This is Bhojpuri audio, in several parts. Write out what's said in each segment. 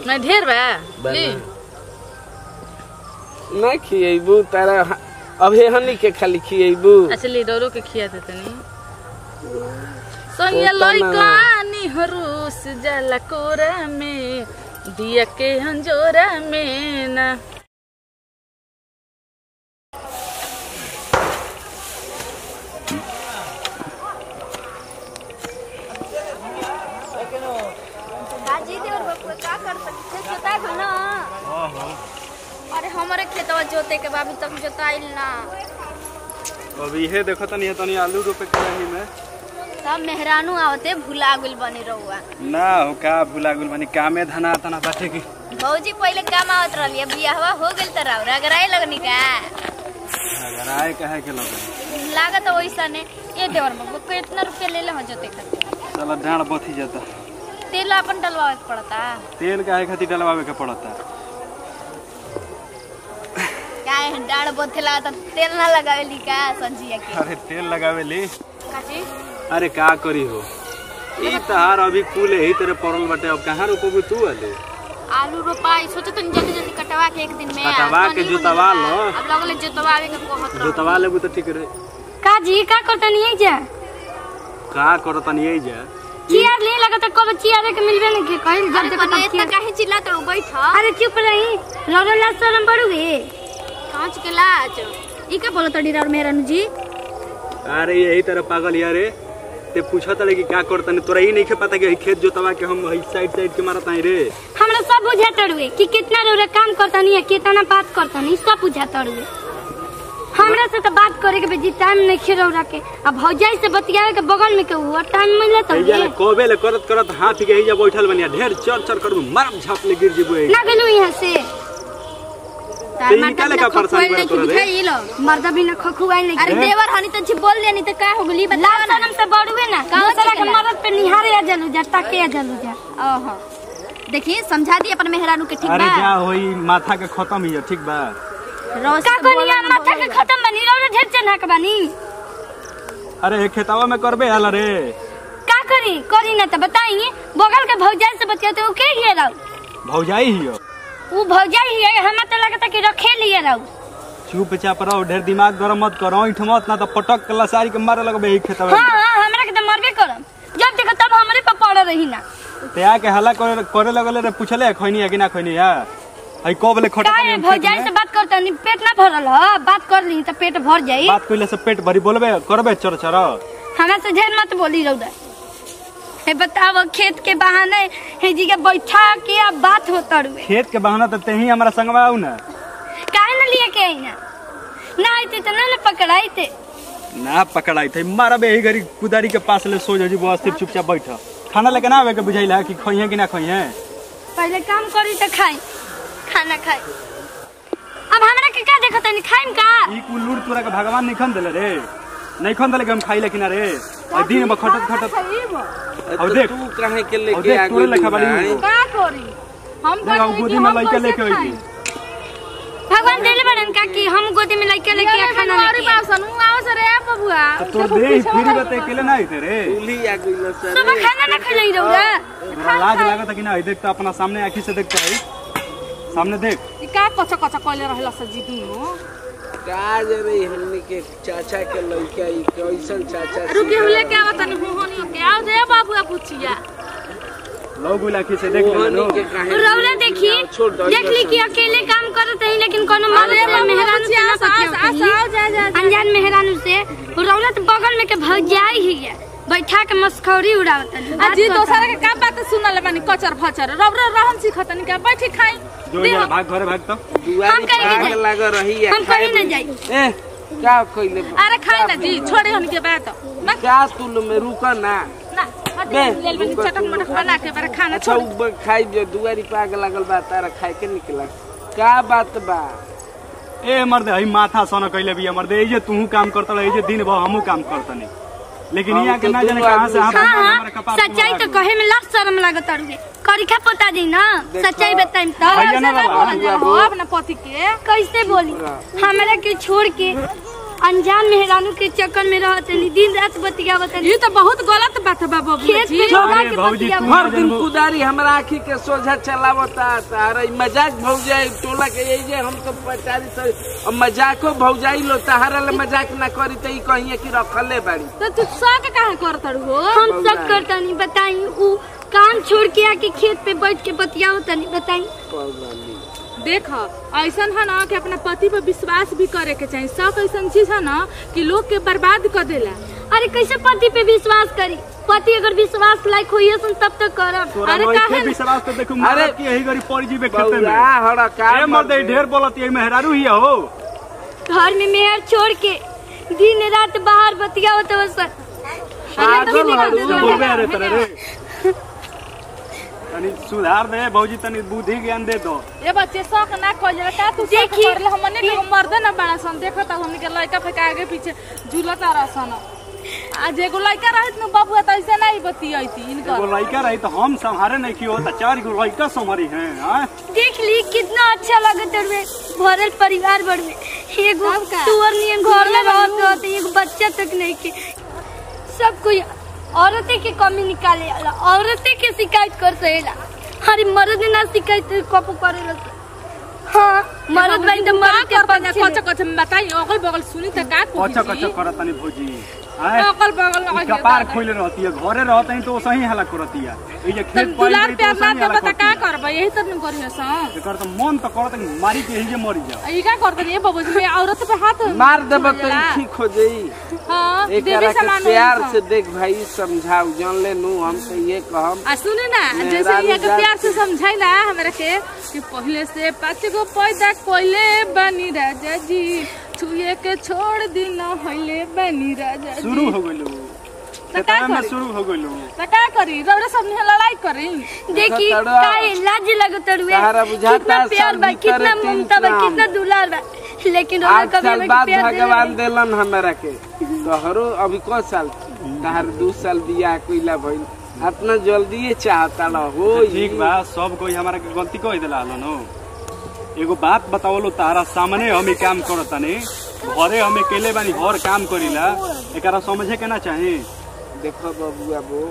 नहीं ढेर बा बा ली ना। ना खिएबू तारा ह- अभी हनी के खाली खिएबू अच्छा ली डोरो के खिया दे तनी सोनिया ओतना ना। लइका निहरूस जाला कोरा में दिया के हंजोरा में ना बाजी देवर बपुआ का कर सकते खेत जोता गल ना अरे हमारे खेतवा जोते के बाबू तक जोताइल ना अब इहे देखो तनी तनी आलू रोपे के रही में सब मेहरानू आवते भुला गुल बने रहुआ ना हो का भुला गुल बनी कामे धना तना बाटे की भौजी पहले काम आवत रहली अब बियाहवा हो गेल त राउर अगराए लगनी का अगर आए कहे के लगे लागत वैसा ने ये देवर बपुआ कितना रुपया ले ले हो जोते खातिर चलो डांड बथी जाता तेल अपन डलवावे के पड़ता तेल काहे खातिर डलवावे के पड़ता क्या है डाढ़ बोथे लागत तेल ना लगावेली का संजिया के अरे तेल लगावे ली काची अरे का करी हो ई तहार अभी कुल ही तेरे पड़ल बाटे अब कहाँ रोपोगे तू अले आलू रोपाई सोचे तनी जल्दी जल्दी कटवा के एक दिन में कटवा अब के तनी जोतवा मनी बा। लो। अब लगले जोतवावे के कहत रहो जोतवा लेबू तो ठीक रहे काजी का करतनी है जा का करो तनी यही जा चियर ले लगत कब चियर के मिलबे नहीं के कहिल जब अरे देखो कनी तब इतना चियर काहे चिल्लात रहो बैठ अरे चुप रही रोरो ला शरम पड़ूगे कांच के लाज ई का बोलत तड़ी राउर मेहरानू जी अरे यही तरह पागल यार रे ते पूछा तड़े कि का कर तनी तोरा ही नहीं के पता कि हई खेत जोतवा के हम हई साइड साइड के मारत आई रे हमरा सब बुझा तड़ुए कि कितना रोरे काम करतनी है कितना बात करतनी सब बुझा तड़ुए हमरा से तो बात करे के बेजी टाइम नहीं खेरौरा के अब भौजाई से बतियावे के बगल में के हुआ टाइम मिले तो एजा कबे ले करत करत हाथ के हिजा बैठल बनिया ढेर चर चर करबू मारम झाप ले गिर जेबू ना गेलू यहाँ से ते निकाले का परेशान कर तोरा रे ई लो मर्दा बिना खखुआई नहीं अरे देवर हनी तो बोल लेनी तो का हो गली लाल बता ना शरम से बड़ुए ना कहाँ दूसरा के चिल्ला? मर्द पे निहारे आ जलू जा ताके आ जलू जा ओहो देखिए समझा दी अपन मेहरानू के ठीक अरे बा जा होई माथा के खत्म ही है ठीक बा रोज का से कोनिया बोला ना माथा के बोलेगा। खत्म बनी रोरो ढेर चन्हा के बनी अरे खेतावा में करबे हाल रे का करी करी ना तो बताइए बगल के भौजाई से बतियाते वो के हिए राउ भौजाई ही हो वो भौजाई हिए हमरा तो लगता कि रखे लिए राउ चुपचाप रहो ढेर दिमाग गरम मत करो ईठ मत ना तो पटक के लसारी के मारे लगबे ही खेतावा हाँ में। हाँ हमरा के तो मरबे करम जब देखो तब हमरे पे पड़ रही ना ते आके हल्ला करे करे लगले रे पूछले खैनी है कि ना खैनी है हई कब ले खटक का है भौजाई से बात करता नहीं पेट ना भरल ह बात कर ली तो पेट भर जाई बात कइले से पेट भरी बोलबे करबे चर चर हमरा से ढेर मत बोली रौदा हे बताओ खेत के बहाने हे जी के बैठा के अब बात होता रुए खेत के बहाना तो ते ही हमारा संगवा आऊ ना काहे न लिए के आई ना ना आइते तो ना न पकड़ाइते ना पकड़ाई थे मारा बे ही घरी कुदारी के पास ले सो जाजी बस सिर्फ चुपचाप बैठ खाना लेके ना आवे के बुझाइला कि खइहे कि ना खइहे पहले काम करी तो खाई खाना खाई अब हमरा के का देखत नहीं खाइम का ई कुल लूट तोरा के भगवान नहीं खन देले रे नहीं खन देले कि हम खाई लेकिन रे और दिन में खटत खटत तो और देख। तू काहे के और लेके देख आ तोरे गइल लेखा बड़ी भाई? का करी हम देख अब गोदी में लइका लेके आई भगवान देले बड़न का कि हम गोदी में लइका लेके आ खाना मारी लेके आई। बासन उ आओ से रे बबुआ तो तोर दे फिर बते केले ना आइते रे तूली आ गइल सर सुबह खाना ना खिलाई रौरा तोरा लाज लागत कि ना आई देख तो अपना सामने आंखी से देखता है सामने देख ई का कच्चा कच्चा कइले रहला से जी दुनो का रे हमनी के चाचा के लइका ई कैसन चाचा रुके हुए के आवत नहीं होहनी के आओ दे बाबुआ पुछिया लोग आंखी से देख ले मोहनी लो के काहे रौरा देखी छोड़ दो देख ली कि अकेले काम करत है लेकिन कोनो मर्द से मेहरान से ना पतिया आओ जा जा अनजान मेहरानू से रौला तो बगल में के भौजाई ही है बैठा के मस्खौरी उड़ावत आ जी दोसरा के का बात सुनल बानी कचर फचर रब रहन सिखतनी का बैठी खाई जो यार भाग घरे भाग तो दुआरी हम कहीं भाग नहीं लग रही है हम कहीं नहीं जाई ए का कइले अरे खाई ना जी छोड़ी हन के बात ना क्या तुल में रुका ना ना बे, ले ले चटक मटक बना के बारे खाना अच्छा छोड़ उ खाई जो दुआरी पे आग लागल बा तारा खाए के निकला का बात बा ए मर्दे हई माथा सन कइले भी मर्दे ए जे तू काम करत रहे जे दिन भर हमहू काम करतनी लेकिन हम यहाँ के तो ना जाने दुनू कहाँ से आदमी हाथ हाँ हमारे हाँ कपार पे सच्चाई मारा तो कहे में लाख शर्म लागत अरुए करिखा पता दी ना देखो। सच्चाई बताइम तो भैया ना बाबा बोला जा हो अपना पति के कैसे बोली हमरा के छोड़ के अनजान मेहरानू के चक्कर में रहत नहीं दिन रात बतियावत ये तो बहुत गलत बात बा बबुआ खेत जी पे लगा अरे के भौजी, बतियावत तू हर दिन कुदारी हमरा आँखी के सोझा चलावता तारा ई मजाक भौजाई टोला के यही जे हम तो पचारी से अब मजाको भौजाई लो तहारा ले मजाक ना करी त ई कहिए कि रखले बाड़ी तो तू शौक काहे करत हो हम सब करता नहीं बताई ऊ काम छोड़ के आके खेत पे बैठ के बतियावत नहीं बताई देख ऐसन है ना कि अपना पति पर विश्वास भी करे के चाहिए शौक ऐसन चीज है ना कि लोग के बर्बाद कर देला अरे कैसे पति पे विश्वास करी पति अगर विश्वास लायक होइए सन तब तक करब तोरा अरे नइखे काहे न- विश्वास तो देखो अरे, मारत की यही गरी पड़ जीबे खेते में बौरा हड़ा का ए मर्द ई ढेर बोलत ये मेहरारू ही हो घर में मेहर छोड़ के दिन रात बाहर बतियावत हो सर पागल हड़ू। बोलबे रे तोरे रे तनी सुधार दे भौजी तनी बुद्धि ज्ञान दे दो ये बच्चे शौक ना कर जरा का तू शौक देखी- कर ले हमने के मर्द ना बड़ा सन देखो त हमने के लड़का फेंका आगे पीछे झूलता रहसन आज एगो लड़का रहत न बाबू त ऐसे नहीं बतियती एगो इनकर लड़का रही तो हम संहारे नहीं की होता चार गो लड़का संभारी हैं हाँ? देख ली कितना अच्छा लगत हवे भरल परिवार भर में एगो तुअर नियन घर में रहत रहत एगो बच्चा तक नहीं के सब कोई औरते के कमी निकाले वाला औरते के शिकायत कर सहेला अरे मर्द ना शिकायत कपो करेला हाँ मर्द भाई तो मर्द के करता पक्ष कच्चा कच्चा बताई अगल बगल सुनी त का को कच्चा कच्चा करत तनी भौजी आए अगल बगल ई लगा कपार खोले रहती है घरे रहते हैं तो वो सही हला करती है ये जे खेत पाई दुलार गई तो प्यार वो ना सही दे हला बता का करती है करबे यही त न करियो सन एकर तो मन तो करत है कि मारी के यही जे मरी जा ई का करत ये बाबू जी औरत पे हाथ मार देब तो जाला। ई ठीक हो जाई हां एक देवी के समान प्यार से देख भाई समझाऊ जान ले नू हम तो ये कहम आ सुने ना मेहरारू जैसे यहाँ के जात प्यार से समझाइला हमरा के कि पहले से पाँच गो पैदा कोइले बनी राजा जी छुए के छोड़ दी न होइले बनी राजा जी शुरू हो गइलो तो का खेतवा में करी? शुरू हो गइलो तो का करी रौरा सब ने लड़ाई करी देखी तड़वा। काहे लाज लगत हवे सहारा बुझाता कितना प्यार बा साल भीतर कितना तीन ममता बा शाम। कितना दुलार बा लेकिन रोज आठ कभी साल हमें बाद प्यार देले भगवान नहीं। देलन हमरा के तोहरो अभी क साल तहार दू साल बियाह कइला भइल अपना जल्दी चाहता हो ठीक बा सब कोई हमारा के गलती कह देला हलो नो एगो बात बतावलो तारा सामने हम ई काम करतानी घरे हम अकेले बानी घर काम करीला एकरा समझे के ना चाही देखो बबुआ बो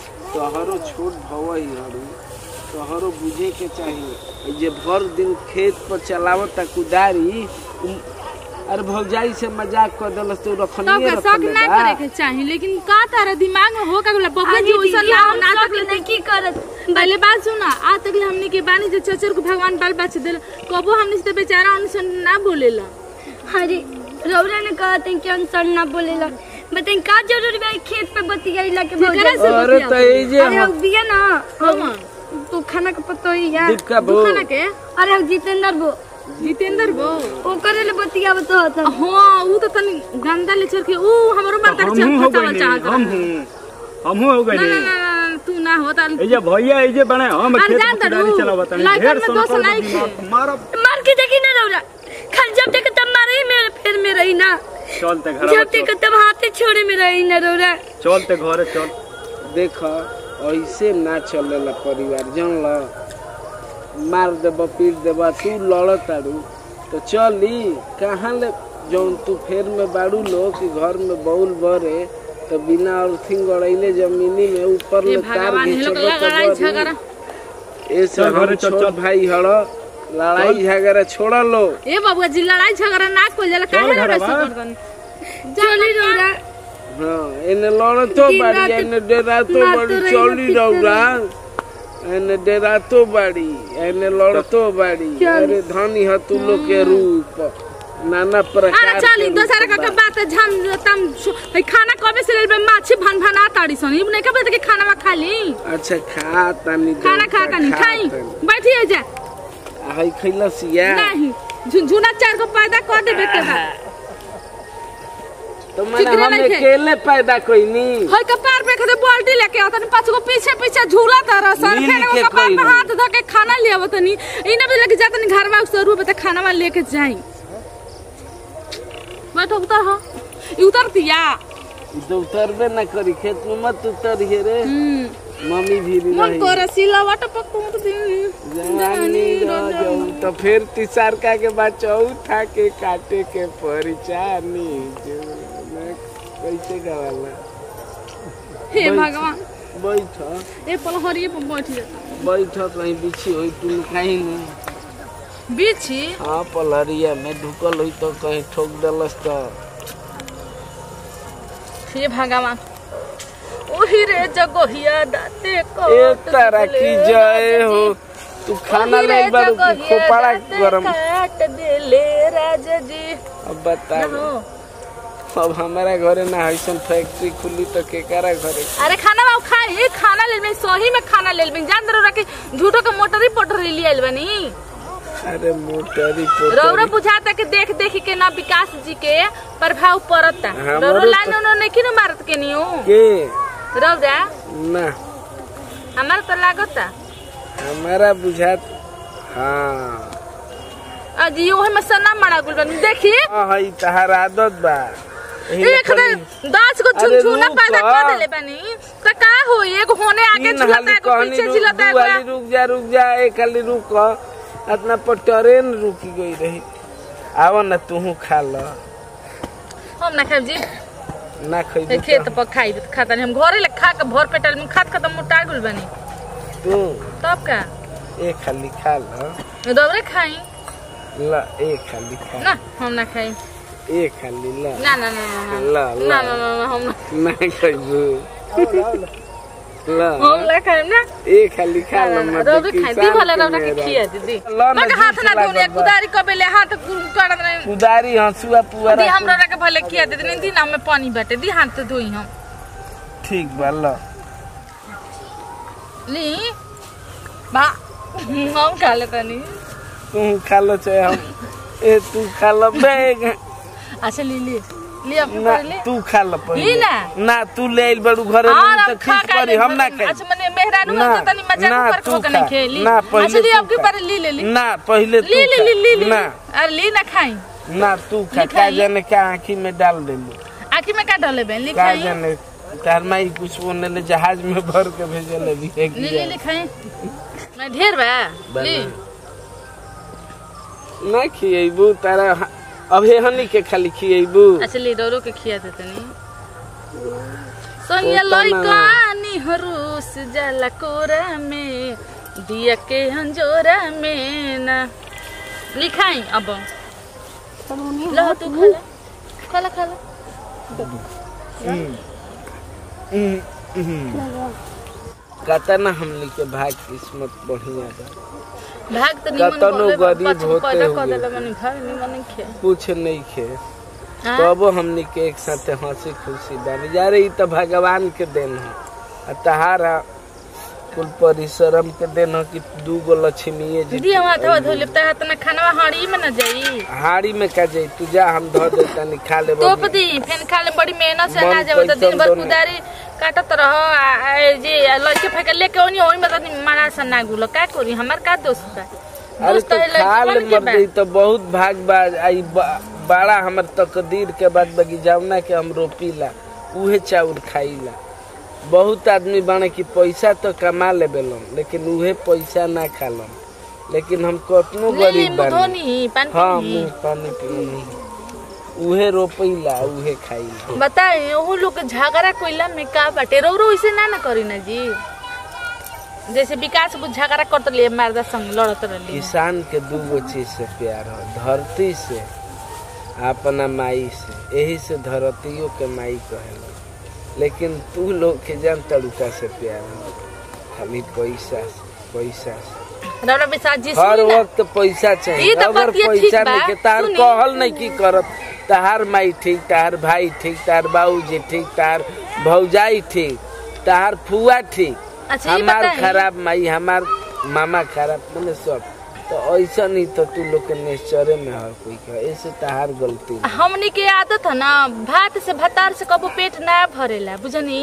तोहरो छोट भवई हरु तोहरो बुझे के चाहिए ई जे भर दिन खेत पर चलावत कुदारी उम, अरे भौजाई से मजाक कर देलस तो तब रखनिए का शक रखले ना बा करे के चाही लेकिन का तारा दिमाग में हो का बोला बबुआ जी आगे वैसा दीदी, ना हम ना सब तक नहीं की करत पहले बात सुना आज तक हमने के बानी जो चचर को भगवान बाल बच्चे दिल कबो हमने से बेचारा उनसे ना बोलेला अरे रौरा ने कहा था कि अनसर ना बोलेला बताई का जरूरी बा खेत पे बतियाइला के केकरा भौजाई से अरे तो ई जे अरे हम- अब बिया ना कौन तू खाना के पतो ही यार दीपका बो दुखाना के अरे अब जितेंद्र बो जितेंद्र बो ओकरे ले बतियावत होत हाँ ऊ तो तनी गंदा ले चल के ऊ हमरो मार तक हमहू हो फसावल गइनी चाहत हम रहा। हूँ हमहू हो ना गइनी ना ना ना, तू ना हो ताल ए जे भैया ए जे बने हम अरे खेत जान में तरू, कुदारी चलावतानी लड़कन ढेर में सन दोष कर नहीं दिमाग खे। मारब मार के देखी ना रौरा खाली जब देखे तब मारे ही मेरे फिर में रही ना चलते घर जब देखे तब हाथे छोड़े में रही ना रौरा चलते घरे चल देख ऐसे ना चलेला परिवार जन ल मार देब पीट देब तू लड़ तारू तो चली कहाँ ले जौन तू फेर में बाड़ू लो कि घर में बउल बरे तो बिना अर्थिंग गड़ैले जमीनी में ऊपर ये ले तार भगवान ये लोग घिंचबो लड़ाई तो झगड़ा बड़ी। ऐसे चल घरे हम चल, छोट चल। भाई हड़ लड़ाई झगड़ा छोड़ लो ए बाबूआ जी लड़ाई झगड़ा ना कोई जाला चल काहे घरे ना बा। करतन चली रौरा हाँ एने लड़तो दिन बाड़ी रात एने डेरातो मारतो बाड़ी रही, चौली पीटतो रौरा एने डेरातो बाड़ी एने लड़तो बाड़ी चल। अरे धनी ह तू लोग के रूप नाना प्रकार अरे चली के दोसरा रूप का बा। बात झम तम है खाना कबे से लेल बे माछी भन भना ताड़ी सन इब नहीं कबे के खाना में खा ली अच्छा खा तानी खाना खा देवता, कनी खा खाई तानी। बैठिए जा आ, हई खैलस या नहीं झुनझुना चार को पैदा कर देबे के बा तो मैंने चिकना हम नहीं थे। अकेले पैदा कईनी होय कपार पे खदे बाल्टी लेके आवत तनी पाँच गो पीछे पीछे झूला तारा सर मिल फिर के वो कपार पे खइली। हाथ धो के खाना ले आवत तनी इने भी लेके जातनी घर में उस रूप पे खाना में लेके जाई बैठो उतर हो ई उतरतिया ई तो उतरबे ना करी खेत में मत उतरिए रे हम्म मम्मी भी मन रही कर सिलावट पकूत दी जवानी जाऊ तो फिर तिसारका के बाद चौथा के काटे के परिचानी जो मैं कैसे गवाला हे भगवान बैठ ए पल हरिए पर बैठ जाता बैठ कहीं बिछी हुई तुम कहीं नहीं बिछी हाँ पलहरिया में ढुकल हुई तो कहीं ठोक दलस तो हे भगवान ओही रे जगहिया दाते को ए तारा की जय हो तू खाना ले बारू की खोपड़ा गरम काट देले राजा जी अब बता हो अब हमारा घरे ना ऐसन फैक्ट्री खुली तो केकरा घरे अरे खाना बाबू खाई खाना ले सही में खाना ले जान दरो रखे झूठो के मोटरी पोटरी ले आइल बनी अरे मोटरी रौरा पोटरी बुझाता के देख देख के ना विकास जी के प्रभाव पड़ता हमरो रौरा तो- लाइन उन्होंने नहीं किनो मारत के नियो के रौरा ना हमारा तो लागता हमारा बुझात हाँ अजी ओहे में सना मारा गुल बनी देखी हाँ हई तहार आदत बा एही ले एक दे कहनी- दस को अरे छुनछुना रुक पैदा आ। कर देले बनी तो का होई एक होने आगे तीन झुलता हाली है कहनी पीछे रुक झुलता दू हाली है रुक जा रुक जा एक हाली रुक अपना पर ट्रेन रुकी गई रही आवा ना तू खा ल हम ना खाब जी ना ए, खइबू खेत पर खाई खाता नहीं हम घरे ले खा के भर पेटल में खात खत्म मोटा गुल बनी तू तब का एक खाली खा ल दबरे खाई ल एक खाली खा ना हम ना खाई एक खाली ल ना ना ना ना ल ना ल ना ना ना ना हम ना ना खइबू ल हम ना खाई ना एक खाली खा ल मत रौदा खाई दी भले किसान रौदा के के मेहरा। खिया दीदी ल ना मैं हाथ झूठ ना धोने लागल बा। कुदारी कबेले हाथ कर दे कुदारी हंसुआ दी पुअरा हम रौदा के भले खिया दे दी ना में पानी बाटे दी हाथ तो धोई हम ठीक बा ल ली बा हम खा लेता नहीं तू खा लो चाहे हम ए तू खा लो बैग अच्छा ली ली ली अब ना ले तू खा लो पहिले ली ना। ना तू ले आइल बड़ू घरे हाँ, में तो अब खा खींच खा पड़ी ले, हम ना खाई अच्छा मने मेहरानू ना, तो तनी मजाक ना, ऊपर तू खो के खा। नहीं खेली ना, पहिले अच्छा ली तू अब के खा। पर ली ले ली ना पहिले तू ली ली ली ली ली खा। ना अरे ली ना खाई ना तू खा ली का खाई। जाने का आँखी में डाल देलू आखी में का डाले बहन ली का खाई जाने तार माई कुछ बोले ले जहाज में भर के भेजल अभी एक ली ली ली खाई मैं ढेर बा ली ना खिएबू तारा ह- अबे हनी के खाली खिएबू अच्छा ली डोरो के खिया दे तनी सोनिया ओतना लइका निहरुस जाला कोरा में दिया के हंजोरा में ना लिखाई अब लो तू खाला खाला खाला कहता ना हमनी के भाग किस्मत बढ़िया बा भाग तो निमन कतनो बोले बा, गरीब पछ होते पैदा कर हुए। देले मने घर निमन नहीं खे कुछ नहीं खे हाँ? तबो हमनी के एक साथ हंसी खुशी बानी जा रही तो भगवान के देन है आ तहारा कुल परिश्रम के देन है कि दू गो लक्ष्मीए जी दी हम हाथवा धो लेब त हाथ में खाना हाड़ी में न जाई हाड़ी में का जाई तू जा हम धो दे तनी खा ले तोप दी फेन खा ले बड़ी मेहनत से मन ना जाओ तो पैसा दिन भर दोनों। कुदारी काटत रह आ- आ- जे लड़के फेंके लेके ओनी ओही में तनी मारा सा ना गुलो का करी हमर का दोस्त बा अरे दोस्त तो है खा लड़के ले बन के मर बा गई तो बहुत भाग बा आई बा- बड़ा हमर तकदीर के बाद बगीचावना के हम रोपीला उहे चाउर खाईला बहुत आदमी बाने कि पैसा तो कमा लेबेलन लेकिन उहे पैसा ना खालन लेकिन हम कतनो ले गरीब मुंह बानी धोनी पानी हाँ पीनी मुंह पानी पीनी उहे रोपैला उहे खाईला बताए ओहू लोग के झगड़ा कोइला में का बाटे रो रो इसे ना ना करी ना जी जैसे विकास को झगड़ा करत लिए मर्दा संग लड़त रहली किसान के दू गो चीज से प्यार हो धरती से अपना माई से यही से धरतियों के माई कहेला लेकिन तू लोग के जान तड़ुका से प्यार हो खाली पैसा से पैसा से रौरा विशाल जी हर सुनी ना वक्त पैसा ई चाहिए तो अगर बतिया ठीक पैसा बा, नहीं के तार सुनी। कहल नहीं की करत तार माई ठीक तार भाई ठीक तार बाबूजी ठीक तार भौजाई ठीक तार फुआ ठीक अच्छा ये हमार बताई खराब माई हमार मामा खराब मैंने सब तो ऐसा नहीं तो तू लोग के नेचरे में हर कोई का ऐसे तहार गलती नहीं। हमनी के आदत है ना भात से भतार से कबो पेट ना भरेला बुझनी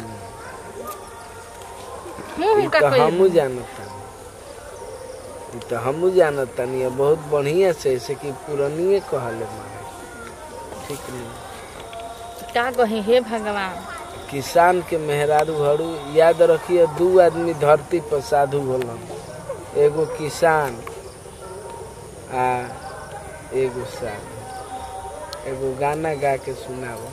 मुंह ई का तो कोई हमू जानता ई तो हमू जानता नहीं है बहुत बढ़िया से ऐसे कि पुरानिए कहले मारे ठीक नहीं का कही हे भगवान किसान के मेहरारू हड़ू याद रखिए दू आदमी धरती पर साधु होलन एगो किसान आ एगो साल एगो गाना गा के सुनाओ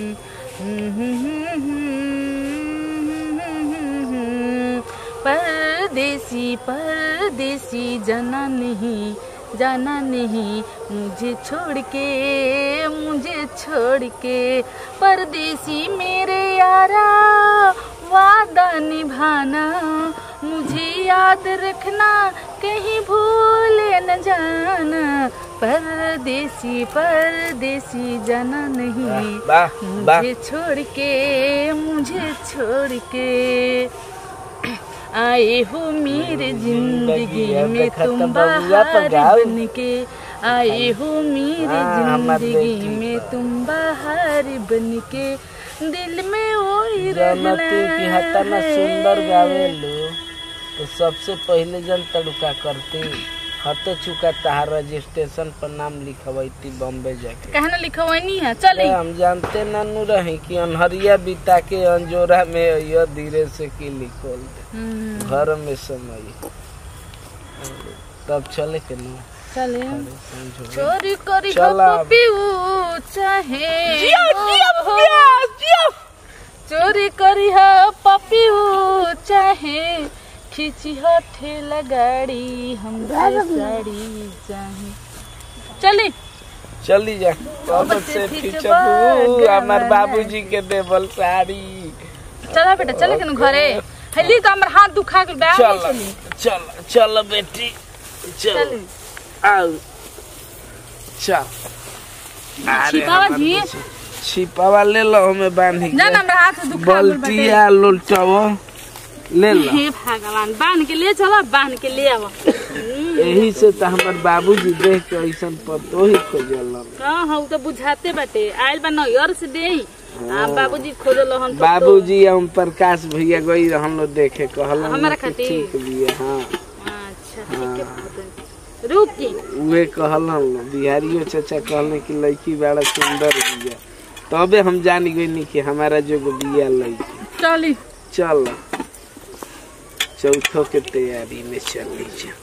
परदेसी परदेसी जाना नहीं जाना नहीं मुझे छोड़ के मुझे छोड़ के परदेसी मेरे यारा वादा निभाना मुझे याद रखना कहीं भूले न जाना परदेसी परदेसी जाना नहीं वाह वाह मुझे छोड़ के मुझे छोड़ के आए हो मेरे जिंदगी में तुम बाहर बन के आए हो मेरे हाँ, हमार जिंदगी बेटी में का। तुम बाहर बन के दिल में वही जनती की हतना सुंदर गावेलू तो सबसे पहले जन तड़ुका करती हते चुका तहार रजिस्ट्रेशन पर नाम लिखवैती बॉम्बे जाके कहना लिखवानी है चली हम जानते नानू रही कि अनहरिया बिता के अंजोरा में अइयो धीरे से की लिखल दे हम्म, घर में समय तब चले के नु चले समझो चोरी करी हो चला। पपिऊ चाहे हो। चोरी करी हो पपिऊ चाहे खींची हो ठेला गाड़ी हम साड़ी चाहे चली चली जा कब बच्चे से खींचबा खींचबू हमार गवा। बाबूजी के देवल साड़ी चला बेटा चले के घरे हली तो हमर हाथ दुखा के बैठ चल चली चल चल बेटी चल चली आओ चल अरे छिपावा हमार जी बच्ची। छिपावा ले लो हमें बांध ना ना के हमरा हाथ दुखा गइल बाटे। बल्टिया लोलटावो ले लो हे भगवान बांध के ले चला बांध के ले आवा यही से तो हमार बाबूजी देख के ऐसन पतो ही खोजल हाँ हाँ उ तो बुझाते बाटे आयल बा नैयर से दे आ बाबूजी खोजल हन तो बाबूजी हम प्रकाश भैया गई रहन लो देखे कहल हमारा खातिर? ठीक बिया हाँ अच्छा ठीक है बाबू। रुक की उहे कहल बिहारियो चाचा कहले कि लड़की बड़ा सुंदर बिया तबे हम जान गई कि हमारा जो बिया लड़की चली चल चौथो के तैयारी में चली जा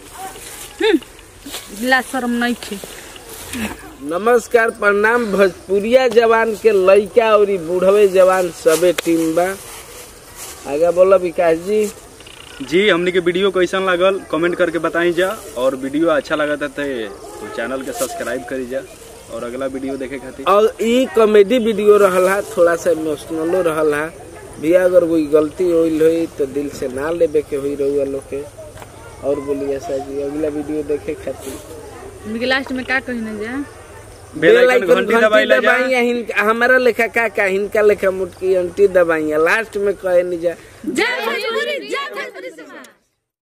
ला शर्म नहीं थे नमस्कार प्रणाम भोजपुरिया जवान के लड़का और बूढ़वे जवान सबे टीम बा आगे बोलो विकास जी जी हमने के वीडियो कैसन लागल कमेंट करके बताई जा और वीडियो अच्छा लगा था तो चैनल के सब्सक्राइब करी जा और अगला वीडियो देखे खातिर और ई कॉमेडी वीडियो रहल है थोड़ा सा इमोशनलो रहल है भैया अगर कोई गलती होइल होई तो दिल से ना लेबे के होई रहुआ लोग के और बोलिए सर जी अगला वीडियो देखे खातिर मुझे लास्ट में का कहना जा बेल आइकन घंटी दबाई ला जा दबाई हिनका हमारा लेखा का का हिनका लेखा मुटकी अंटी दबाई लास्ट में कहे नहीं जा जय भोजपुरी जय भोजपुरी समाज